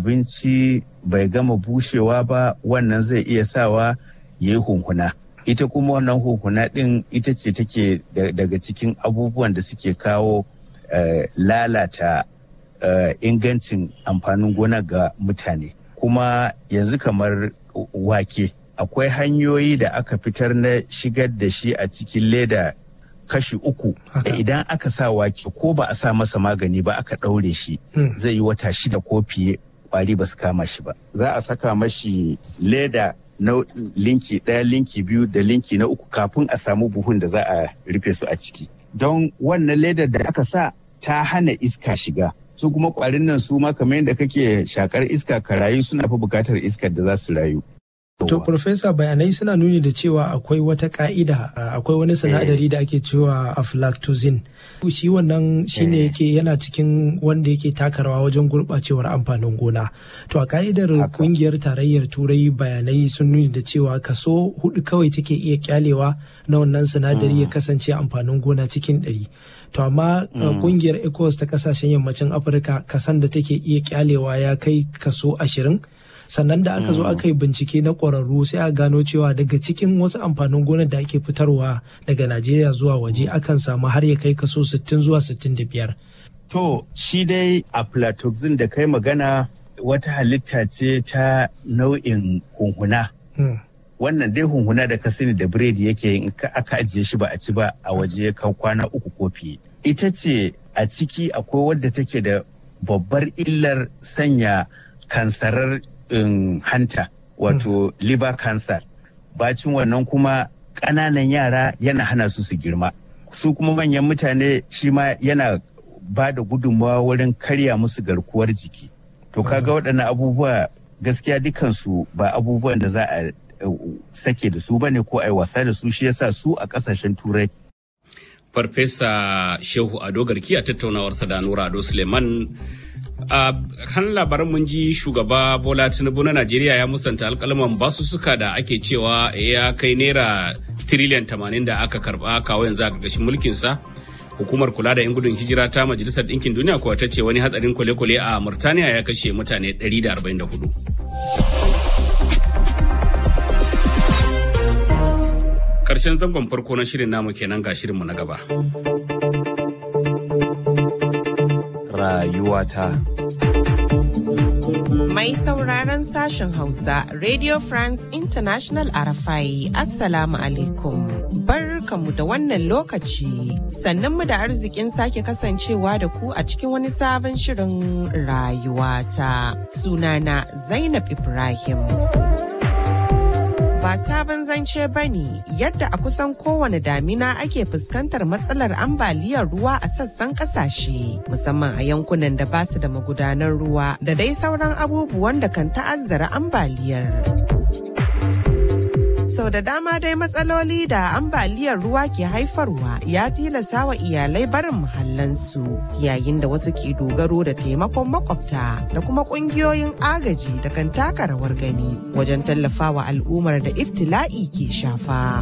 abinci bai gama bushewa ba wannan zai iya sawa ya yi hunhuna ita kuma wannan hunhuna ɗin ita ce take daga cikin abubuwan da suke kawo lalata ingancin amfanin gona ga mutane kuma yanzu kamar wake akwai hanyoyi da aka fitar na shigar da shi a cikin leda kashi uku da idan aka sa wake ko ba a sa masa magani ba aka ɗaure shi zai yi wata shida ko fiye kwari ba su kama shi ba za a saka mashi leda na linki ɗaya linki biyu da linki na uku kafin a samu buhun da za a rufe su a ciki don wannan ledar da aka sa ta hana iska shiga su kuma kwarin nan su ma kamar yadda kake shakar iska ka rayu suna fi bukatar iskar da za su rayu To, Profesa bayanai suna nuni da cewa akwai wata ka'ida akwai wani sinadari da ake cewa aflatoxin. Shi wannan shine yake yana cikin wanda yake taka rawa wajen gurɓacewar amfanin gona. To, a ka'idar kungiyar tarayyar turai bayanai sun nuni da cewa kaso hudu kawai take iya kyalewa na wannan sinadari ya kasance amfanin gona cikin ɗari. To, amma kungiyar ECOWAS ta kasashen yammacin Afirka kasan da take iya kyalewa ya kai kaso ashirin. sannan da aka zo aka yi bincike na ƙwararru sai a gano cewa daga cikin wasu amfanin gonar da ake fitarwa daga najeriya zuwa waje akan samu har ya kai kaso 60 zuwa 65 to shi dai aflatoxin da kai magana wata halitta ce ta nau'in hunhuna wannan dai hunhuna da ka sani da biredi yake yin aka ajiye shi ba a ci ba a waje kan kwana uku ko fiye ita ce a ciki akwai wadda take da babbar illar sanya kansarar in hanta wato mm. liver cancer bacin wannan kuma ƙananan yara yana hana su su girma su kuma manyan mutane shi ma yana ba da gudunmawa wurin karya musu garkuwar jiki to kaga waɗannan abubuwa gaskiya dukansu ba abubuwan da za a sake da su bane ko a yi wasa da su shi yasa su a ƙasashen turai farfesa shehu ado garki a tattaunawarsa da nura ado suleiman a kan labaran mun ji shugaba bola tinubu na najeriya ya musanta alkalaman basussuka da ake cewa ya kai naira tiriliyan tamanin da aka karba kawo yanzu a ƙarƙashin mulkinsa hukumar kula da 'yan gudun hijira ta majalisar ɗinkin duniya kuwa ta ce wani hatsarin kwale-kwale a murtaniya ya kashe mutane 144 karshen zangon farko na shirin namu kenan ga shirinmu na gaba rayuwata. Mai sauraron sashen Hausa, Radio France International Arafai, Assalamu alaikum. Barkamu da wannan lokaci, sannanmu da arzikin sake kasancewa da ku a cikin wani sabon shirin rayuwata. Sunana Zainab Ibrahim. ba sabon zance ba ne yadda a kusan kowane damina ake fuskantar matsalar ambaliyar ruwa a sassan kasashe musamman a yankunan da ba su da magudanar ruwa da dai sauran abubuwan da kan ta'azzara ambaliyar. sau da dama dai matsaloli da ambaliyar ruwa ke haifarwa ya tilasa wa iyalai barin muhallansu yayin da wasu ke dogaro da taimakon makwabta da kuma kungiyoyin agaji da kan taka rawar gani wajen tallafawa al'ummar da iftila'i ke shafa.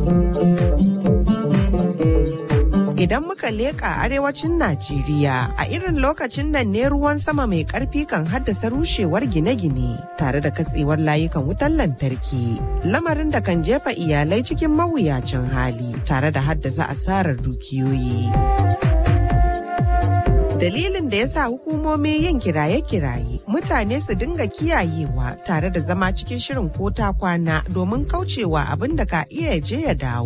Idan muka leƙa arewacin Najeriya a irin lokacin nan ne ruwan sama mai ƙarfi kan haddasa rushewar gine-gine tare da katsewar layukan wutar lantarki. Lamarin da kan jefa iyalai cikin mawuyacin hali tare da haddasa asarar dukiyoyi. dalilin da ya sa hukumomi yin kiraye-kiraye mutane su dinga kiyayewa tare da zama cikin shirin ko ta kwana domin kaucewa abin da ka iya je ya dawo.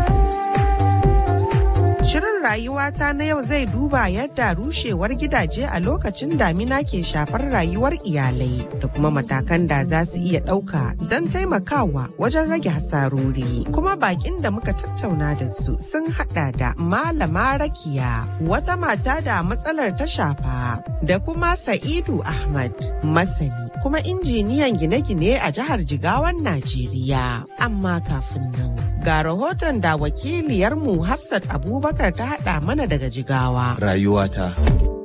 Shirin rayuwata na yau zai duba yadda rushewar gidaje a lokacin damina ke shafar rayuwar iyalai da kuma matakan da za su iya ɗauka don taimakawa wajen rage hasarori. Kuma bakin da muka tattauna da su sun haɗa da Malama Rakiya, wata mata da matsalar ta shafa, da kuma Sa'idu Ahmad, masani kuma injiniyan gine-gine a jihar Jigawan Najeriya. Amma kafin nan, ga rahoton da wakiliyarmu Hafsat Abubakar ta haɗa mana daga Jigawa. Rayuwata. A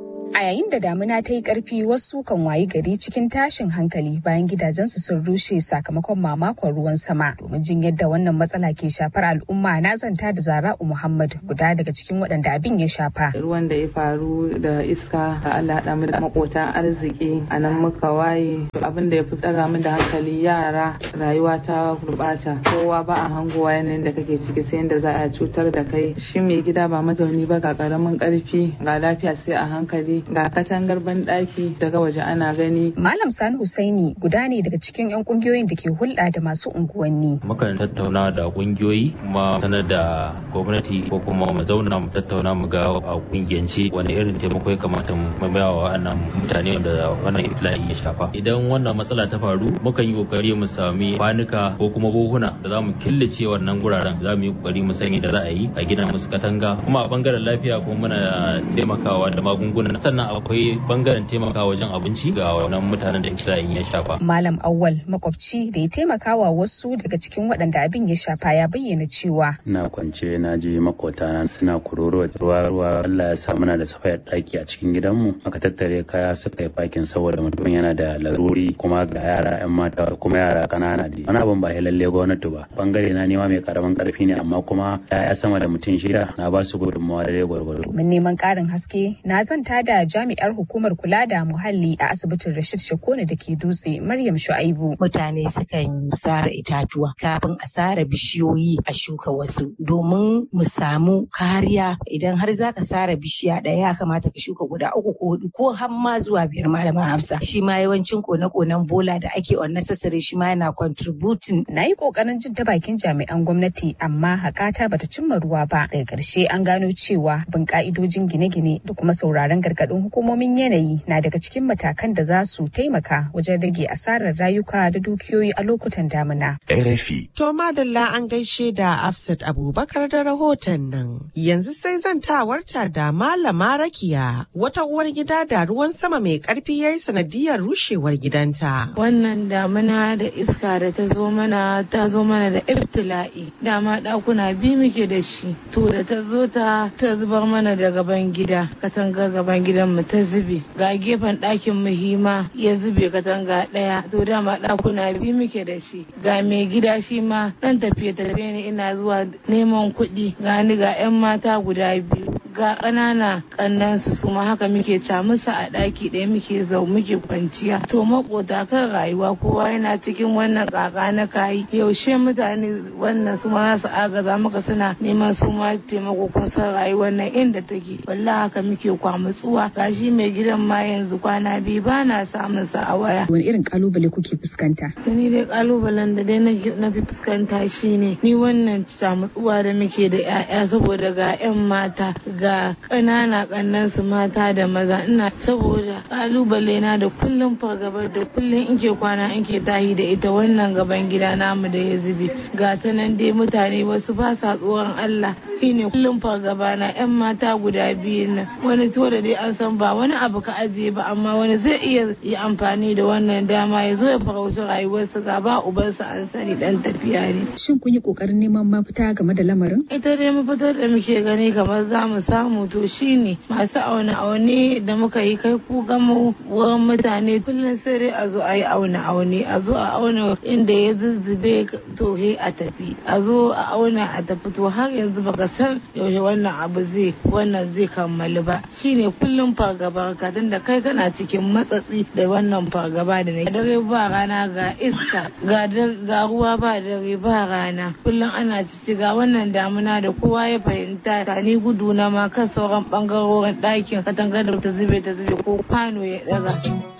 a yayin da damuna ta yi karfi wasu kan wayi gari cikin tashin hankali bayan gidajensu sun rushe sakamakon mamakon ruwan sama domin jin yadda wannan matsala ke shafar al'umma na zanta da zara'u muhammad guda daga cikin waɗanda abin ya shafa ruwan da ya faru da iska da allah haɗa mu da makotan arziki a nan muka waye abin da ya fi ɗaga mu da hankali yara rayuwa ta gurɓata kowa ba a hangowa yanayin da kake ciki sai yadda za a cutar da kai shi mai gida ba mazauni ba ga ƙaramin ƙarfi ga lafiya sai a hankali ga katangar banɗaki daga waje ana gani. Malam Sani Husaini guda ne daga cikin 'yan kungiyoyin da ke hulɗa da masu unguwanni. Mukan tattauna da kungiyoyi kuma sanar da gwamnati ko kuma mu zauna mu tattauna mu ga a kungiyance wani irin taimako ya kamata mu maimawa wa wannan mutane da wannan ifla'i ya shafa. Idan wannan matsala ta faru mukan yi kokari mu sami kwanuka ko kuma buhuna da za mu killace wannan guraren za mu yi kokari mu sani da za a yi a gina musu katanga kuma a bangaren lafiya kuma muna taimakawa da magunguna sannan akwai bangaren taimakawa wajen abinci ga wannan mutanen da iftila'in ya shafa. Malam Awwal makwabci da ya taimakawa wasu daga cikin waɗanda abin ya shafa ya bayyana cewa. Ina kwance na je makota suna kuroro ruwa ruwa Allah ya sa muna da safayar ɗaki a cikin gidanmu aka tattare kaya suka yi fakin saboda mutum yana da laruri kuma ga yara 'yan mata kuma yara ƙanana da wani abin ba lalle gwamnati ba bangare na nema mai karamin karfi ne amma kuma ya sama da mutum shida na ba su gudunmawa da gwargwaro. Mun neman ƙarin haske na zanta da jami'ar hukumar kula da muhalli a asibitin Rashid Shakone da ke dutse Maryam Shu'aibu. Mutane sukan sare itatuwa kafin a sare bishiyoyi a shuka wasu domin mu samu kariya idan har zaka sare bishiya ɗaya ya kamata ka shuka guda uku ko hudu ko har ma zuwa biyar malama Hafsa. Shi ma yawancin kone-konen bola da ake unnecessary shi ma yana contributing. Na yi ƙoƙarin jin ta bakin jami'an gwamnati amma hakata bata cimma ruwa ba. Daga ƙarshe an gano cewa bin ƙa'idojin gine-gine da kuma sauraron gargaɗin hukumomin yanayi na daga cikin matakan da za su taimaka wajen rage asarar rayuka da dukiyoyi a lokutan damina. RFI. To madalla an gaishe da Afsat Abubakar da rahoton nan. Yanzu sai zan tawarta da Malama Rakiya wata uwar gida da ruwan sama mai karfi yayi sanadiyar rushewar gidanta. Wannan damina da iska da ta zo mana ta zo mana da ibtila'i. Dama ɗakuna biyu muke da shi. To da ta zo ta ta zubar mana da gaban gida. Katangar gaban gidan mu ta zube. Ga gefen ɗakin mu hima ya zube katanga ɗaya. To dama ɗakuna biyu muke da shi. Ga mai gida shi ma ɗan tafiye tafiye ne ina zuwa neman kuɗi. Ga ni ga 'yan mata guda biyu. Ga ƙanana ƙannansu su ma haka muke ca musu a ɗaki ɗaya muke zau muke kwanciya. To makota kan rayuwa kowa yana cikin wannan ƙaƙa na kayi. Yaushe mutane wannan su ma za su agaza maka suna neman su ma taimako kun san rayuwar nan inda take. Wallahi haka muke kwamutsuwa. Gashi mai gidan ma yanzu kwana biyu ba na samun sa a waya. Wani irin kalubale kuke fuskanta? Ni dai kalubalen da dai na fi fuskanta shine ni wannan camutsuwa da muke da 'ya'ya saboda ga 'yan mata ga ƙanana ƙannan su mata da maza ina saboda kalubale na da kullum fargabar da kullum in ke kwana in ke tahi da ita wannan gaban gida namu da ya zube ga ta nan dai mutane wasu ba sa tsoron Allah shine kullum fargaba na 'yan mata guda biyu nan wani to da dai an san ba wani abu ka ajiye ba amma wani zai iya yi amfani da wannan dama ya zo ya farauci rayuwarsu ga ba ubansa an sani dan tafiya ne. Shin kun yi kokarin neman mafita game da lamarin? Ita dai mafitar da muke gani kamar za mu samu to shine masu auna aune da muka yi kai ku gama wurin mutane kullum sai dai a zo a yi auna aune a zo a auna inda ya zuzzube to he a tafi a zo a auna a tafi to har yanzu baka san yaushe wannan abu zai wannan zai kammalu ba shine kullum fargaba ka da kai kana cikin matsatsi da wannan fargaba da na dare ba rana ga iska ga ruwa ba dare ba rana kullum ana cici ga wannan damuna da kowa ya fahimta ta ni gudu na ma kan sauran bangarorin ɗakin katangar da ta zube ta zube ko kwano ya daga.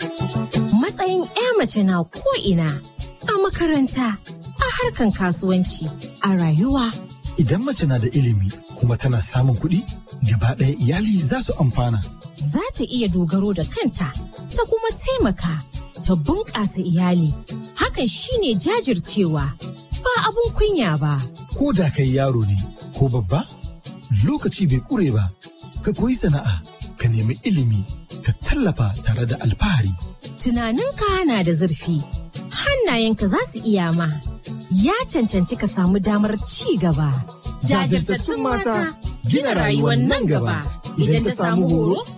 Matsayin 'ya mace na ko ina a makaranta a harkan kasuwanci a rayuwa. Idan mace na da ilimi kuma tana samun kuɗi gaba ɗaya iyali za su amfana. Za ta iya dogaro da kanta ta kuma taimaka ta bunƙasa iyali. Hakan shine jajircewa ba abun kunya ba. Ko da kai yaro ne ko babba, lokaci bai ƙure ba, ka koyi sana'a, ka nemi ilimi, ka tallafa tare da alfahari. Tunaninka na da zurfi, hannayenka za su iya ma. Ya cancanci ka samu damar ci gaba. Jajirtattun mata gina rayuwar nan gaba. Idan ta samu horo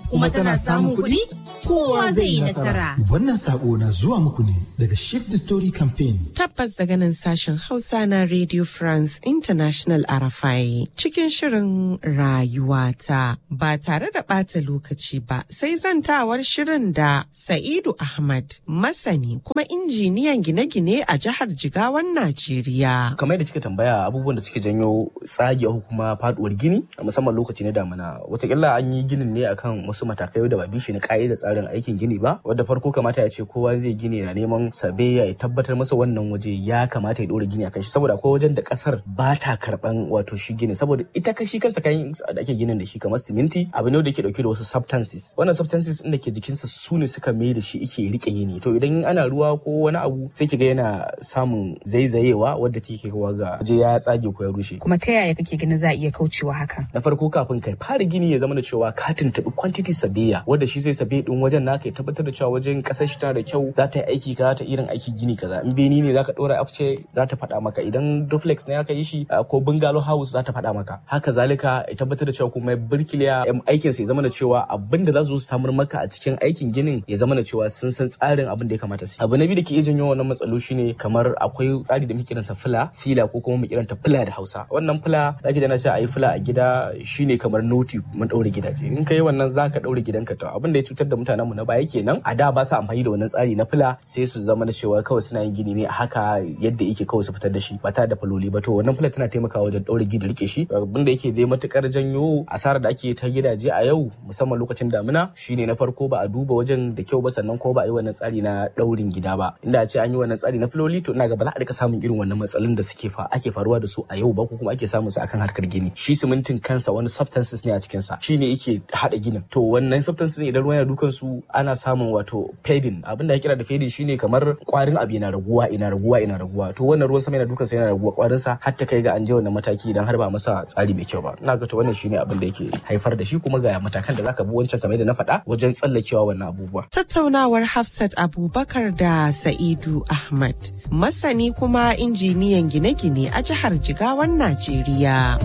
kuma tana samun kuɗi kowa zai yi nasara. Wannan sako na zuwa muku ne daga Shift the Story Campaign. Tabbas daga nan sashen Hausa na Radio France International Arafai cikin shirin rayuwata ba tare da ɓata lokaci ba sai zantawar shirin da Sa'idu Ahmad masani kuma injiniyan gine-gine a jihar Jigawan Najeriya. Kamar da kika tambaya abubuwan da suke janyo tsage ko kuma faduwar gini a musamman lokaci na damina watakila an yi ginin ne akan wasu matakai da ba bishi na ka'ida tsarin aikin gini ba wadda farko kamata ya ce kowa zai gini na neman sabe ya tabbatar masa wannan waje ya kamata ya dora gini akan shi saboda akwai wajen da kasar ba ta karban wato shi gini saboda ita kashi kansa kayan da ake ginin da shi kamar siminti abu ne da ke dauke da wasu substances wannan substances din da ke jikinsa su ne suka mai da shi ike rike yini to idan ana ruwa ko wani abu sai kiga yana samun zaizayewa wadda take kawo ga waje ya tsage ko ya rushe kuma ta yaya kake ganin za a iya kaucewa haka na farko kafin kai fara gini ya zama da cewa ka tuntuɓi quantity sabiya wanda shi zai sabe din wajen naka ya tabbatar da cewa wajen kasar shi tana da kyau za ta yi aiki kaza ta irin aiki gini kaza in beni ne zaka dora afce za ta faɗa maka idan duplex ne aka yi shi ko bungalow house za ta faɗa maka haka zalika ya tabbatar da cewa kuma birkiliya aikin sa ya zama da cewa abin da za su samar maka a cikin aikin ginin ya zama da cewa sun san tsarin abin da ya kamata su abu na biyu da ke iya janyo wannan matsalo shine kamar akwai tsari da muke kiransa fila fila ko kuma mu kiranta fila da Hausa wannan fila zaki da na ce ayi fila a gida shine kamar noti mun daure gidaje in kai wannan zaka daure gidanka to abin da ya cutar da mutanenmu na baya kenan a da ba su amfani da wannan tsari na fila sai su zama da cewa kawai suna yin gini ne a haka yadda yake kawai su fitar da shi ba tare da faloli ba to wannan fila tana taimakawa wajen daure gida rike shi abin da yake dai matukar janyo asarar da ake ta gidaje a yau musamman lokacin damina shine na farko ba a duba wajen da kyau ba sannan ko ba a yi wannan tsari na daurin gida ba inda a ce an yi wannan tsari na filoli to ina ga ba za a rika samun irin wannan matsalolin da suke fa ake faruwa da su a yau ba ko kuma ake samun su akan harkar gini shi simintin kansa wani substances ne a cikin sa shine yake hada ginin to wannan substances idan ruwan ya dukan su ana samun wato fading abinda ya kira da fading shine kamar kwarin abu yana raguwa ina raguwa ina raguwa to wannan ruwan sama yana dukan sa yana raguwa kwarin sa har ta kai ga an je wannan mataki idan har ba masa tsari mai kyau ba ina ga to wannan shine abin da yake haifar da shi kuma ga matakan da zaka bi wancan kamar da na faɗa wajen tsallakewa wannan abubuwa tattaunawar Hafsat Abubakar da Sa'idu Ahmad masani kuma injiniyan gine-gine a jihar Jigawan Najeriya.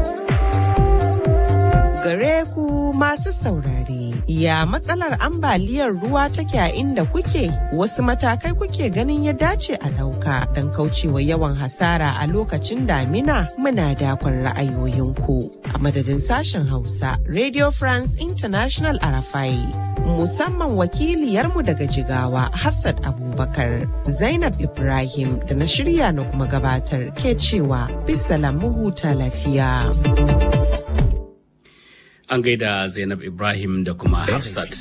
gare ku masu saurare. Ya matsalar ambaliyar ruwa take a inda kuke? Wasu matakai kuke ganin ya dace a ɗauka don kaucewa yawan hasara a lokacin damina muna dakon ra'ayoyinku. A madadin sashen Hausa, Radio France International Arafai. Musamman wakiliyarmu daga Jigawa, Hafsat Abubakar, Zainab Ibrahim da na shirya na kuma gabatar ke cewa bisalam huta lafiya. an gaida Zainab Ibrahim da kuma Hafsat.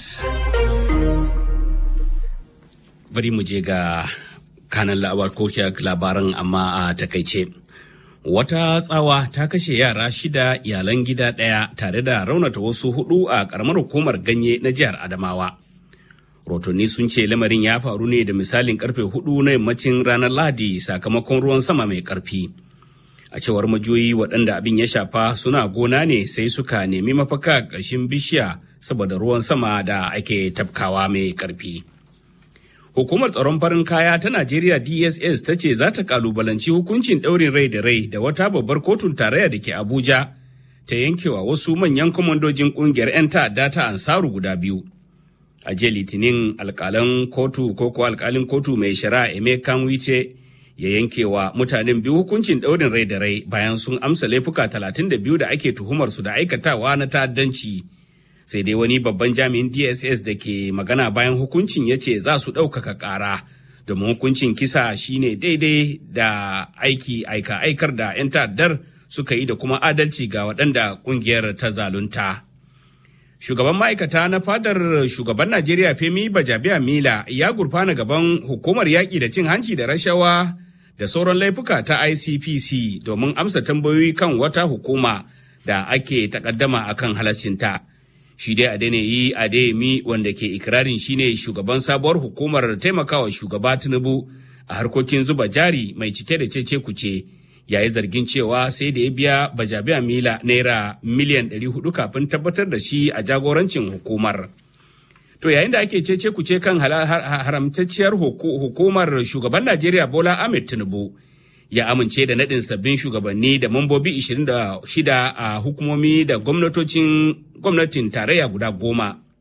Bari mu je ga kanan labaran amma a takaice. Wata tsawa ta kashe yara shida iyalan gida ɗaya tare da raunata wasu hudu a ƙaramar hukumar ganye na jihar Adamawa. Rotonni sun ce lamarin ya faru ne da misalin karfe hudu na yammacin ranar Lahadi sakamakon ruwan sama mai ƙarfi. a cewar majoyi waɗanda abin ya shafa suna gona ne sai suka nemi mafaka ƙarshen bishiya saboda ruwan sama da ake tafkawa mai ƙarfi. Hukumar tsaron farin kaya ta Najeriya DSS ta ce za ta kalubalanci hukuncin ɗaurin rai da rai da wata babbar kotun tarayya da ke Abuja ta yankewa wasu manyan kwamandojin ƙungiyar 'yan ta'adda ta Ansaru guda biyu. A jiya Litinin alƙalan kotu ko ko alƙalin kotu mai shari'a Emeka Wice ya yanke wa mutanen biyu hukuncin ɗaurin rai da rai bayan sun amsa laifuka 32 da ake tuhumar su da aikatawa na ta'addanci. Sai dai wani babban jami'in DSS da ke magana bayan hukuncin ya ce za su ɗaukaka ƙara domin hukuncin kisa shine daidai da aiki aika aikar da 'yan ta'addar suka yi da kuma adalci ga waɗanda ƙungiyar ta zalunta. Shugaban ma'aikata na fadar shugaban Najeriya Femi Bajabiya Mila ya gurfana gaban hukumar yaƙi da cin hanci da rashawa da sauran laifuka ta ICPC domin amsa tambayoyi kan wata hukuma da ake takaddama a kan halaccinta. Shi dai Adeniyi Adeyemi wanda ke ikirarin shine shugaban sabuwar hukumar taimakawa shugaba Tinubu a harkokin zuba jari mai cike da cece kuce. Ya yi zargin cewa sai da ya biya Bajabiya Mila naira miliyan 400 kafin tabbatar da shi a jagorancin hukumar. To yayin da ake cece kuce kan haramtacciyar hukumar shugaban Najeriya Bola Ahmed Tinubu ya amince da naɗin sabbin shugabanni da mambobi 26 a hukumomi da gwamnatocin gwamnatin tarayya guda goma.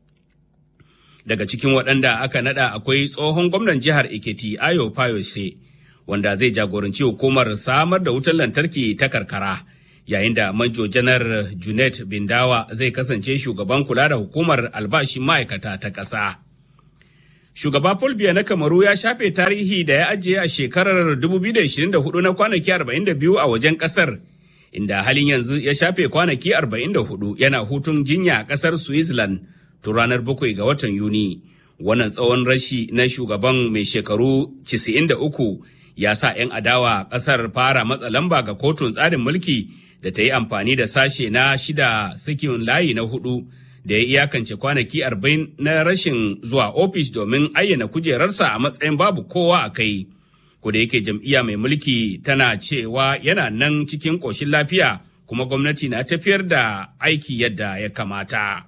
Daga cikin waɗanda aka nada akwai tsohon gwamnan jihar Ekiti Ayo Fayose wanda zai jagoranci hukumar samar da wutar lantarki ta karkara. Yayin da Manjo Janar Junet Bindawa zai kasance shugaban kula da hukumar albashin ma'aikata ta ƙasa. Shugaba Paul Biya na Kamaru ya shafe tarihi da ya ajiye a shekarar 2024 na kwanaki 42 a wajen ƙasar. inda halin yanzu ya shafe kwanaki 44 yana hutun jinya a kasar Switzerland tun ranar 7 ga watan Yuni. Wannan tsawon rashi na shugaban mai shekaru 93 ya sa 'yan adawa kasar fara matsa lamba ga kotun tsarin mulki da ta yi amfani da sashe na shida sikin layi na hudu da ya iyakance kwanaki 40 na rashin zuwa ofis domin ayyana kujerarsa a matsayin babu kowa a kai. da yake jam'iyya mai mulki tana cewa yana nan cikin ƙoshin lafiya kuma gwamnati na tafiyar da aiki yadda ya kamata.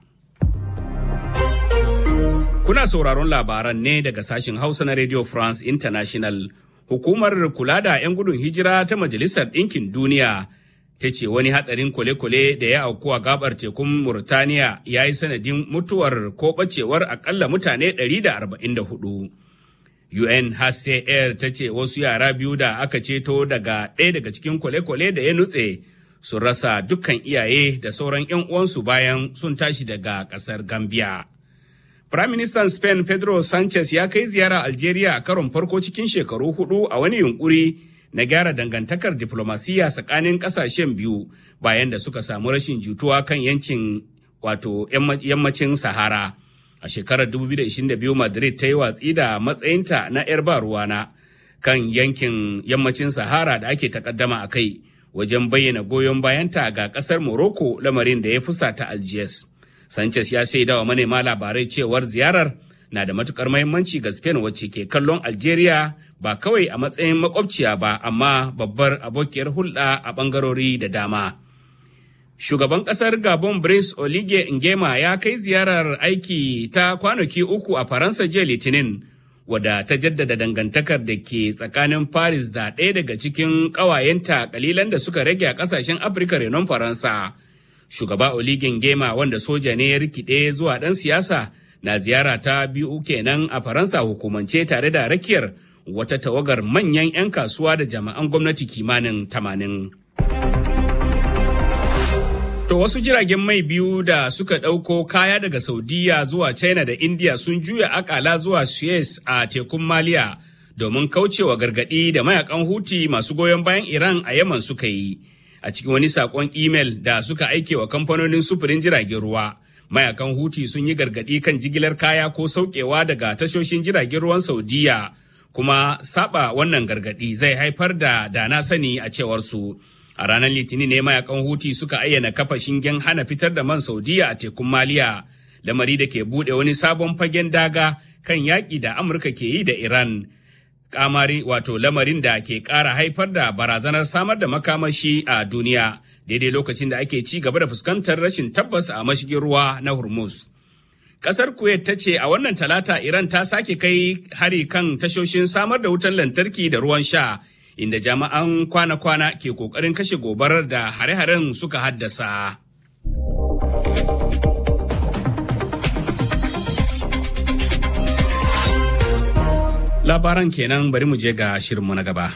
Kuna sauraron labaran ne daga sashen Hausa na Radio France International. Hukumar kula da 'yan gudun hijira ta Majalisar Ɗinkin Duniya ta ce wani hatsarin kwale-kwale da ya auku a gabar tekun Murtaniya ya yi sanadin mutuwar ko ɓacewar akalla mutane 144. UNHCR ta ce wasu yara biyu da aka ceto daga ɗaya daga cikin kwale-kwale da ya nutse sun rasa dukkan iyaye da sauran 'yan uwansu bayan sun tashi daga ƙasar Gambia. Firaministan Spain Pedro Sanchez ya kai ziyara Algeria a karon farko cikin shekaru hudu a wani yunkuri na gyara dangantakar diplomasiya tsakanin ƙasashen biyu bayan da suka samu rashin jituwa kan yankin wato yammacin Sahara. a shekarar 2022 madrid ta yi watsi da matsayinta na 'yar ba ruwana kan yankin yammacin sahara da ake takaddama a kai wajen bayyana goyon bayanta ga kasar morocco lamarin da ya fusata algiers sanchez ya shaida wa manema labarai cewar ziyarar na da matukar mahimmanci ga spain wacce ke kallon algeria ba kawai a matsayin makwabciya ba amma babbar abokiyar hulɗa a ɓangarori da dama Shugaban ƙasar Gabon Brice Olige Ngema ya kai ziyarar aiki ta kwanaki uku a Faransa jiya Litinin, wadda ta jaddada dangantakar da ke tsakanin Paris da ɗaya daga cikin ƙawayenta kalilan da suka rage a ƙasashen Afirka renon Faransa. Shugaba Olige Ngema wanda soja ne ya rikide zuwa ɗan siyasa na ziyara ta biyu kenan a Faransa hukumance tare da rakiyar wata tawagar manyan 'yan kasuwa da jami'an gwamnati kimanin tamanin. To wasu jiragen mai biyu da suka ɗauko kaya daga Saudiya zuwa China da India sun juya akala zuwa Suez a tekun Maliya domin kaucewa gargaɗi da mayakan Huti masu goyon bayan Iran a Yaman suka yi. A cikin wani saƙon imel da suka aike wa kamfanonin sufurin jiragen ruwa, mayakan Huti sun yi gargaɗi kan jigilar kaya ko sauƙewa daga tashoshin jiragen ruwan Saudiya, kuma saba wannan gargaɗi zai haifar da dana sani a cewar su. A ranar Litinin ne mayakan Huti suka ayyana kafa shingen hana fitar da man Saudiya a tekun Maliya, lamari da ke buɗe wani sabon fagen daga kan yaƙi da Amurka ke yi da Iran. Kamari wato lamarin da ke ƙara haifar da barazanar samar da makamashi a duniya daidai lokacin da ake ci gaba da fuskantar rashin tabbas a mashigin ruwa na Hormuz. Kasar Kuwait ta ce a wannan talata Iran ta sake kai hari kan tashoshin samar da wutar lantarki da ruwan sha inda jami'an kwana-kwana ke kokarin kashe gobarar da hare-haren suka haddasa. Labaran kenan bari mu je ga shirinmu na gaba.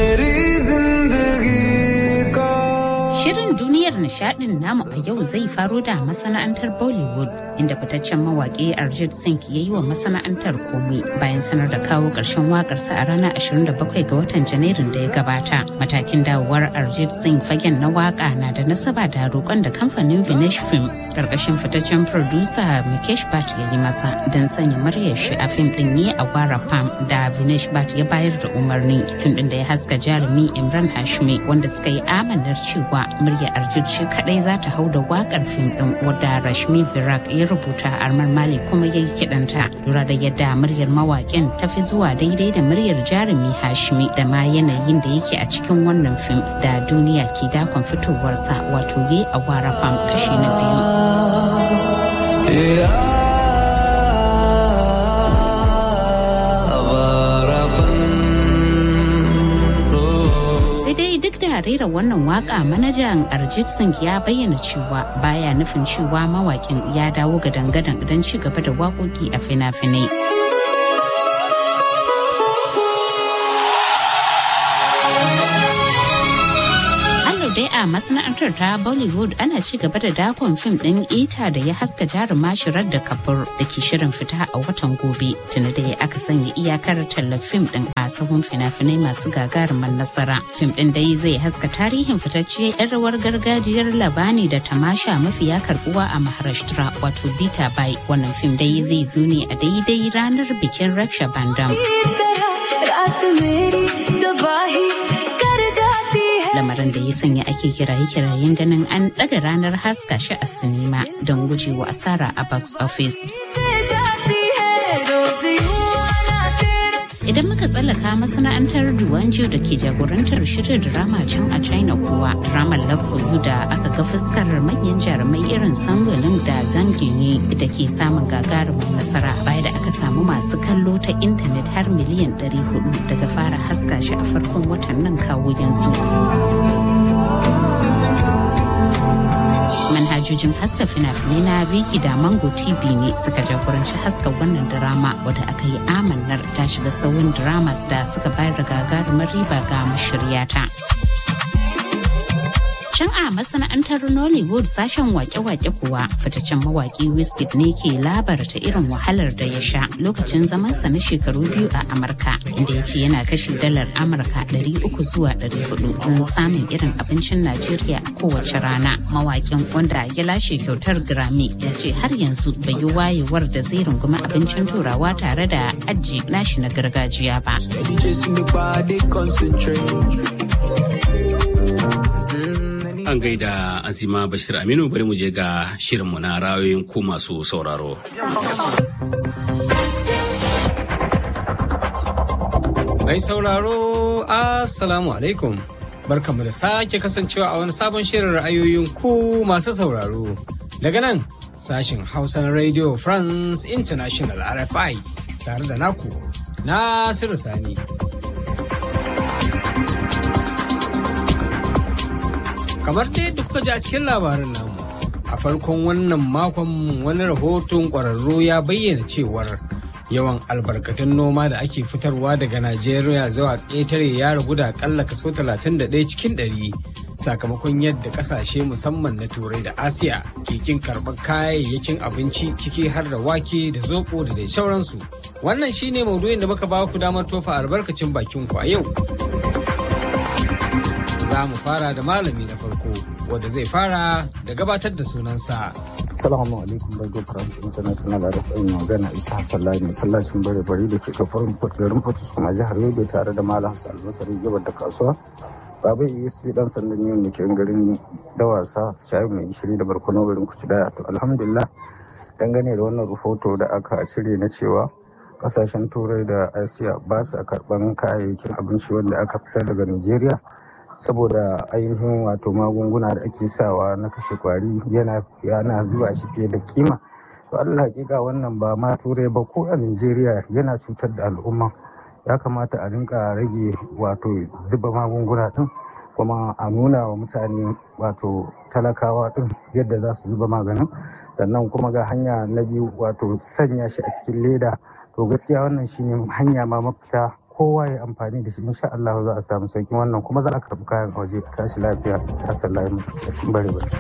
Shirin duniyar nishadin namu a yau zai faro da masana'antar Bollywood inda fitaccen mawaƙi Arjit Singh ya yi wa masana'antar komai bayan sanar da kawo ƙarshen waƙarsa a ranar 27 ga watan Janairun da ya gabata. Matakin dawowar Arjit Singh fagen na waƙa na da nasaba da roƙon da kamfanin Vinesh Film ƙarƙashin fitaccen producer Mukesh Bhatt ya yi masa don sanya muryar shi a fim ɗin ne a Wara Pam da Vinesh Bhatt ya bayar da umarni. Fim ɗin da ya haska jarumi Imran Hashmi wanda suka yi amanar cewa murya Arjit ce kadai za ta hau da wakar fim din wadda Rashmi Virak ya rubuta Armar Mali kuma ya yi kidanta lura da yadda muryar mawakin ta fi zuwa daidai da muryar jarumi Hashmi da ma yanayin da yake a cikin wannan fim da duniya ke dakon fitowarsa wato ye a wara fam kashi na biyu. fara rera wannan waka manajan Arjit Singh ya bayyana cewa baya nufin cewa mawakin ya dawo ga dangadan don ci gaba da waƙoƙi a fina-finai. dai a masana'antar ta Bollywood ana ci gaba da dakon fim ɗin ita da ya haska jaruma shirar da kafur da ke shirin fita a watan gobe tuni da ya aka sanya iyakar tallar fim ɗin a sahun fina-finai masu gagarumin nasara. Fim ɗin dai zai haska tarihin fitacce 'yan rawar gargajiyar labani da tamasha mafiya karbuwa a Maharashtra wato Bita Bai. Wannan fim dai zai zo ne a daidai ranar bikin Raksha Bandam. lamarin da ya sanya ake kiraye-kirayen ganin an ɗaga ranar haska shi a sinima don gujewa asara a box office. Idan muka tsallaka masana'antar Duwanjo da ke jagorantar shirin drama can a China kuwa dramar Love for You da aka ga fuskar manyan jarumai irin Sangolin da Zangini da ke samun gagarumin nasara baya da aka samu masu kallo ta intanet har miliyan 400 daga fara haska shi a farkon watan nan kawo yanzu. manhajojin haska fina-finai na Viki da Mango TV ne suka jagoranci haska wannan drama wadda aka yi amannar ta shiga sauyin dramas da suka bayar da gagarumar riba ga mashiryata. Can a masana'antar Nollywood sashen wake-wake kuwa fitaccen mawaki Wizkid ne ke labarta irin wahalar da ya sha lokacin zamansa na shekaru biyu a Amurka inda ya ce yana kashe dalar Amurka 300 zuwa 400 don samun irin abincin Najeriya a kowace rana. Mawakin wanda ya lashe kyautar Grammy ya ce har yanzu bai yi wayewar da zai rungumi abincin turawa tare da aji nashi na gargajiya ba. An gaida Azima Bashir Aminu bari mu je ga shirinmu na rayoyin ku masu sauraro. Mai sauraro, Assalamu alaikum. Barkamu da sake kasancewa a wani sabon shirin ra'ayoyin ku masu sauraro. Daga nan, sashin Hausa na Radio France International RFI tare da naku, Nasiru Sani. kamar ta yadda kuka ji a cikin labarin namu a farkon wannan makon wani rahoton ƙwararru ya bayyana cewar yawan albarkatun noma da ake fitarwa daga najeriya zuwa ƙetare ya ragu da akalla kaso 31 cikin 100 sakamakon yadda ƙasashe musamman na turai da asiya ke kin karɓar kayayyakin abinci ciki har da wake da zoɓo da dai sauransu wannan shine maudu'in da muka ba ku damar tofa albarkacin bakin ku a yau za mu fara da malami na farko wanda zai fara da gabatar da sunansa. Assalamu alaikum Radio France International da rufin magana Isa Sallahi masallacin bare bari da ke kafarin garin Fortis kuma jihar Yobe tare da Malam Hassan Albasari gabar da kasuwa. Baba ESP dan sandan yau da ke garin Dawasa shayi mai gishiri da barkono garin Kuci daya to alhamdulillah dangane da wannan rahoto da aka cire na cewa kasashen turai da asiya ba su karban kayayyakin abinci wanda aka fitar daga Najeriya. saboda ainihin wato magunguna da ake sawa na kashe kwari yana yana zuwa shi fiye da kima to Allah hakika wannan ba ma turai ba ko a Najeriya yana cutar da al'umma ya kamata a rinka rage wato zuba magunguna din kuma a nuna wa mutane wato talakawa din yadda za su zuba maganin sannan kuma ga hanya na biyu wato sanya shi a cikin leda to gaskiya wannan shine hanya ma mafita kowa ya amfani da shi insha Allah za a samu sauki wannan kuma za a karɓi kayan waje a tashi lafiya sa sallahi musu kashin bare bare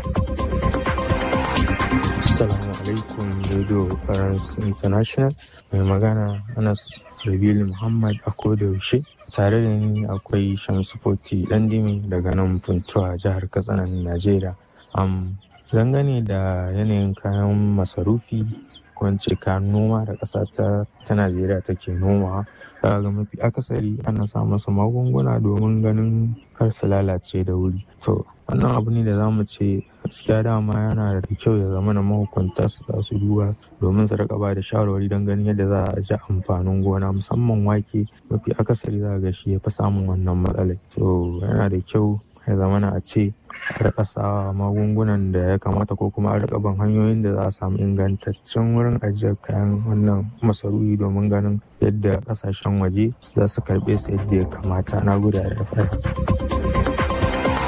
Assalamu alaikum Radio France International mai magana Anas Rabilu Muhammad a koda yaushe tare da ni akwai Shamsu Foti Dandimi daga nan Funtuwa jihar Katsina Najeriya. Um, dangane da yanayin kayan masarufi ko kayan noma da ƙasa ta Najeriya take nomawa ga mafi akasari ana sa masa magunguna domin ganin kar su lalace da wuri to wannan abu ne da za mu ce gaskiya dama yana da kyau ya zama na mahukunta su za su duba domin su rika ba da shawarwari don ganin yadda za a ji amfanin gona musamman wake mafi akasari za ga shi ya fi samun wannan matsalai to yana da kyau ya zama na a ce a rika sawa magungunan da ya kamata ko kuma a rika ban hanyoyin da za a samu ingantaccen wurin ajiyar kayan wannan masarufi domin ganin yadda kasashen waje za su karbe su yadda ya kamata na guda da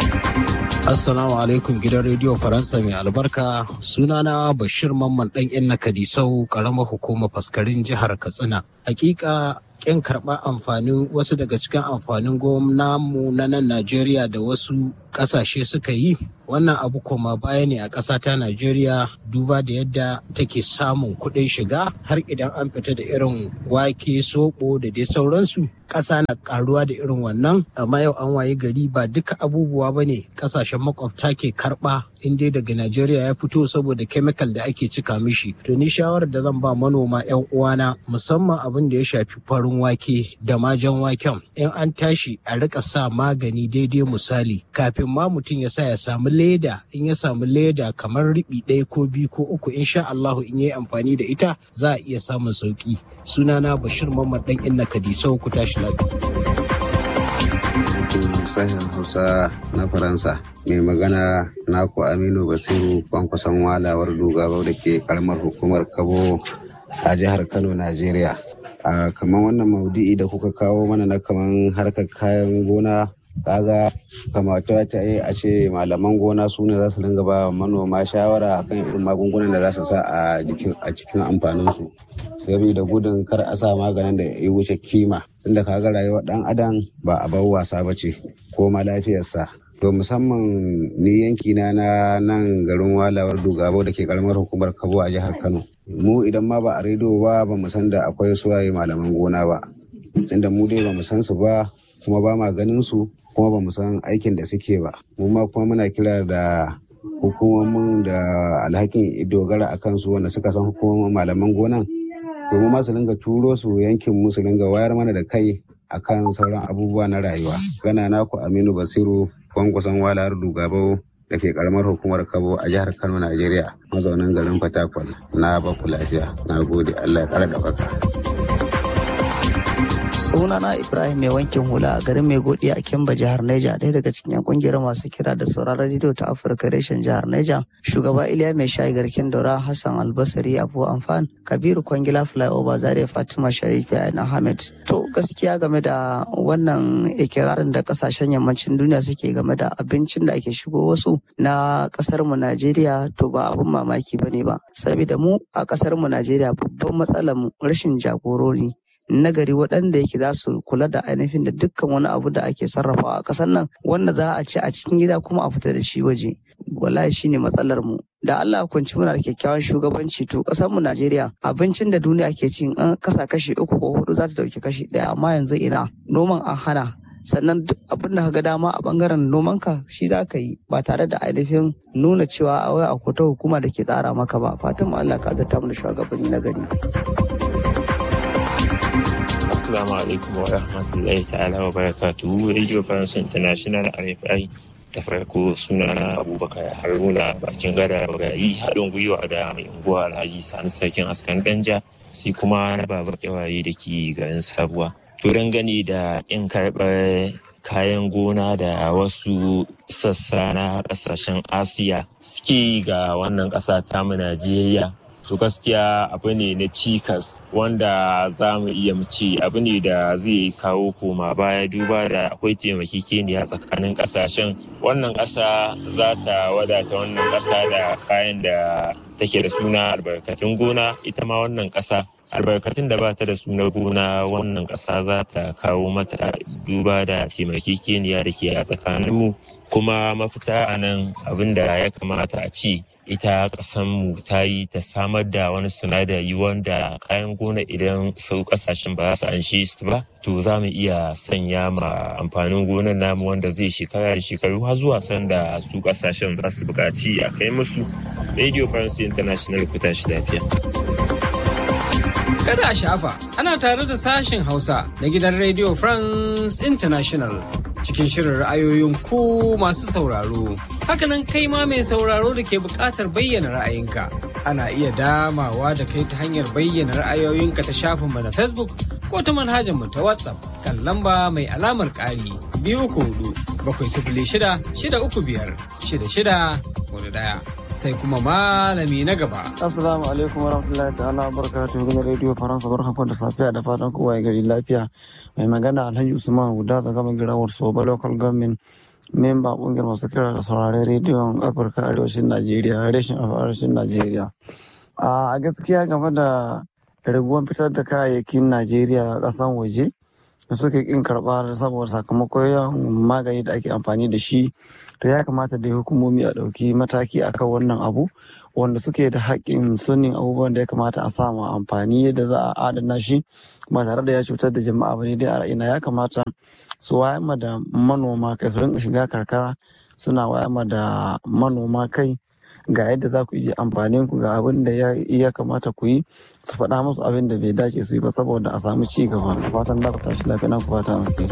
Assalamu alaikum gidan rediyo Faransa mai albarka sunana Bashir Mamman ɗan Inna Kadisau ƙaramar hukumar faskarin jihar Katsina. Hakika kin karɓa amfanin wasu daga cikin amfanin mu na nan Najeriya da wasu ƙasashe suka yi wannan abu koma baya ne a ƙasa ta Najeriya duba da yadda take samun kuɗin shiga har idan an fita da irin wake soɓo da dai sauransu ƙasa na ƙaruwa da irin wannan amma yau an waye gari ba duka abubuwa ba ne ƙasashen makwabta ke karɓa in dai daga Najeriya ya fito saboda kemikal da ake cika mishi to ni shawarar da zan ba manoma 'yan uwana musamman abin da ya shafi farin wake da majan waken in an tashi a rika sa magani daidai misali kafin ma mutum ya sa ya samu leda in ya samu leda kamar riɓi ɗaya ko biyu ko uku insha Allahu in yi amfani da ita za a iya samun sauki sunana Bashir Mamman dan Inna Kadisau ku tashi sashen hausa na faransa mai magana naku aminu basiru kwankwason walawar dogaba da ke karamar hukumar kabo a jihar kano najeriya a kamar wannan maudu'i da kuka kawo mana na kamar harkar kayan gona kaga kamata ta yi a ce malaman gona su ne za su dinga ba manoma shawara akan irin magungunan da za su sa a cikin amfaninsu saboda gudun kar a sa maganin da ya wuce kima tunda kaga rayuwar dan adam ba a bar wasa ba ce ko ma lafiyarsa to musamman ni yanki na na nan garin walawar dugabo da ke karamar hukumar kabo a jihar kano mu idan ma ba a rediyo ba ba mu san da akwai suwaye malaman gona ba tunda mu dai ba mu san su ba kuma ba ma ganin su kuma ba mu san aikin da suke ba mu ma kuma muna kira da hukumomin da alhakin dogara a kansu wanda suka san hukumomin malaman gonan domin ma su dinga turo su yankin mu su dinga wayar mana da kai akan sauran abubuwa na rayuwa gana naku aminu basiru kwankwason walar dugabau da ke karamar hukumar kabo a jihar kano najeriya mazaunin garin fatakwal na baku lafiya na gode allah ya kara ɗaukaka. sunana ibrahim mai wankin hula a garin mai godi a kimba jihar neja ɗaya daga cikin yan kungiyar masu kira da sauraron rediyo ta afirka reshen jihar neja shugaba iliya mai shayi garkin daura hassan albasari abu amfan kabiru kwangila flyover zaria fatima sharifi a ahmed to gaskiya game da wannan ikirarin da kasashen yammacin duniya suke game da abincin da ake shigo wasu na kasar mu najeriya to ba abun mamaki bane ba saboda mu a kasar mu najeriya babban matsalar mu rashin jagorori nagari waɗanda yake za su kula da ainihin da dukkan wani abu da ake sarrafawa a ƙasar nan wanda za a ci a cikin gida kuma a fita da shi waje wallahi shine matsalar mu da Allah kunci muna da kyakkyawan shugabanci to ƙasar mu Najeriya abincin da duniya ke cin an kasa kashi uku ko hudu za ta dauki kashi ɗaya amma yanzu ina noman an hana sannan duk abin da ka ga dama a bangaren nomanka shi za ka yi ba tare da ainihin nuna cewa a wai akwai ta hukuma da ke tsara maka ba fatan mu Allah ka zata mu da shugabanni na gari. Assalamu alaikum wa rahmatullahi ta'ala wa barakatuhu Radio France International RFI da farko sunana Abubakar Haruna bakin gada bagayi haɗin gwiwa da mai unguwa Alhaji Sani Sarkin Askan Danja sai kuma na babar kyawaye da ke garin Sabuwa. To dangane da in karɓar kayan gona da wasu sassa na ƙasashen Asiya suke ga wannan ƙasa tamu Najeriya to gaskiya abu ne na cikas wanda za mu iya mu ce abu ne da zai kawo koma baya duba da akwai taimakekeniya tsakanin kasashen wannan ƙasa za ta wadata wannan ƙasa da kayan da take da suna albarkatun gona ita ma wannan ƙasa albarkatun da ba ta da suna gona wannan ƙasa za ta kawo mata duba da taimakekeniya da ke a tsakaninmu kuma mafita a nan abin da ya kamata a ce ita mu ta yi ta samar da wani sinadari wanda kayan gona idan sau kasashen ba za su anshe su ba to za mu iya sanya ma amfanin gonar namu wanda zai shekara da shekaru har zuwa sanda su kasashen za su buƙaci a kai musu radio france international ku tashi lafiya Kada a shafa, ana tare da sashen Hausa na gidan Radio France International cikin shirin ra'ayoyin ku masu sauraro. Hakanan kai ma mai sauraro da ke buƙatar bayyana ra'ayinka. Ana iya damawa da kai ta hanyar bayyana ra'ayoyinka ta shafinmu na Facebook ko ta manhajar mu ta WhatsApp kan lamba mai alamar ƙari biyu uku hudu bakwai sifili shida shida uku biyar shida shida hudu ɗaya. sai kuma malami na gaba. Assalamu alaikum warahmatullahi ta'ala barakatuhu gidan rediyo Faransa barkanku da safiya da fatan kowa ya gari lafiya. Mai magana Alhaji Usman Huda daga girawar Soba Local Government memba kungiyar masu kira da sauraren rediyon Afirka Arewacin Najeriya, reshen Arewacin Najeriya. A gaskiya game da raguwan fitar da kayayyakin Najeriya a ƙasan waje da suke kin karɓa saboda sakamakon yawan magani da ake amfani da shi to ya kamata da hukumomi a ɗauki mataki akan wannan abu wanda suke da haƙƙin sunin abubuwan da ya kamata a samu amfani yadda za a adana shi ba tare da ya cutar da jama'a ba ne dai a ra'ina ya kamata su wayar da manoma kai su rinka shiga karkara suna wayar da manoma kai ga yadda za ku yi amfanin ku ga abin da ya kamata ku yi su faɗa musu abin da bai dace su yi ba saboda a samu ci gaba fatan za ku tashi lafiya na ku fata alheri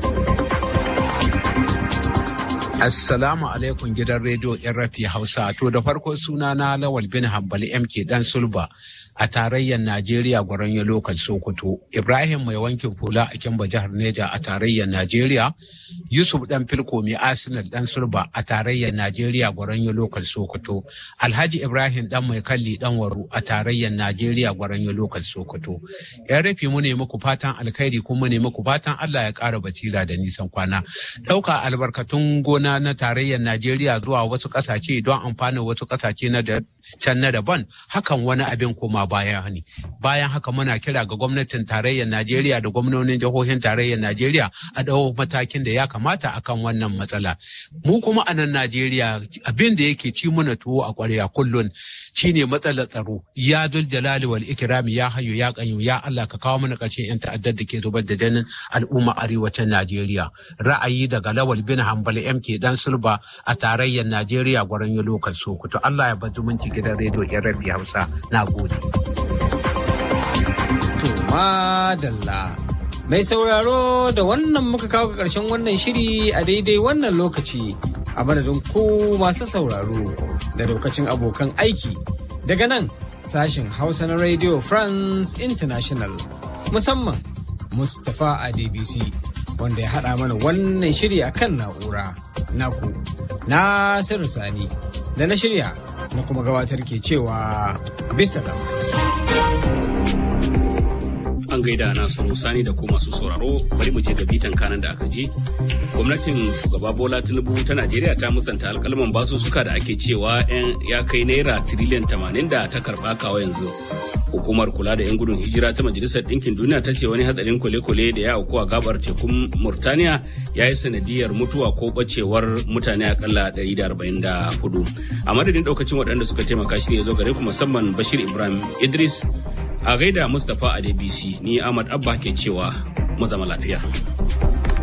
Assalamu alaikum gidan rediyo rafi Hausa. To da farko suna na Lawal bin Hambali MK Dan Sulba a tarayyar Najeriya Gwaronyo Lokal Sokoto. Ibrahim mai wankin hula a Kimba jihar Neja a tarayyar Najeriya. Yusuf Dan Filko mai Arsenal Dan Sulba a tarayyar Najeriya Gwaronyo Lokal Sokoto. Alhaji Ibrahim Dan mai kalli Dan Waru a tarayyar Najeriya Gwaronyo Lokal Sokoto. Yan rafi mu ne muku fatan alkhairi kuma ne muku fatan Allah ya ƙara basira da nisan kwana. Ɗauka albarkatun gona na tarayyar Najeriya zuwa wasu ƙasashe don amfanin wasu ƙasashe na can na daban hakan wani abin koma baya ne. Bayan haka muna kira ga gwamnatin tarayyar Najeriya da gwamnonin jihohin tarayyar Najeriya a ɗau matakin da ya kamata akan wannan matsala. Mu kuma a nan Najeriya abin da yake ci mana tuwo a ƙwarya kullun shine matsalar tsaro. Ya dul jalali wal ikrami ya hayo ya kanyu ya Allah ka kawo mana ƙarshen 'yan ta'addar da ke zubar da janin al'umma arewacin Najeriya. Ra'ayi daga Lawal bin Hambali MK dan sulba a tarayyar Najeriya gwaron yi lokal Sokoto. Allah ya bar zumunci gidan rediyo yan rabi Hausa. Na gode. To madalla. Mai sauraro da wannan muka kawo ga ƙarshen wannan shiri a daidai wannan lokaci a madadin ku masu sauraro da daukacin abokan aiki daga nan sashen Hausa na Radio France International musamman Mustapha Adebisi wanda ya haɗa mana wannan shiri a kan na'ura. naku Nasiru Sani da na shirya na kuma gabatar ke cewa bisa An gaida Nasiru Sani da kuma masu sauraro bari mu je ga bitan kanan da aka ji. Gwamnatin shugaba Bola Tinubu ta Najeriya ta musanta alkalman basussuka da ake cewa ya kai naira tiriliyan tamanin da ta karɓa kawo yanzu. hukumar kula da 'yan gudun hijira ta majalisar ɗinkin duniya ta ce wani hadarin kwale-kwale da ya auku a gabar tekun murtaniya ya yi sanadiyar mutuwa ko bacewar mutane akalla 144 a madadin daukacin waɗanda suka taimaka shi ne zo gare ku musamman bashir ibrahim idris a gaida mustapha a dbc ni ahmad abba ke cewa mu zama lafiya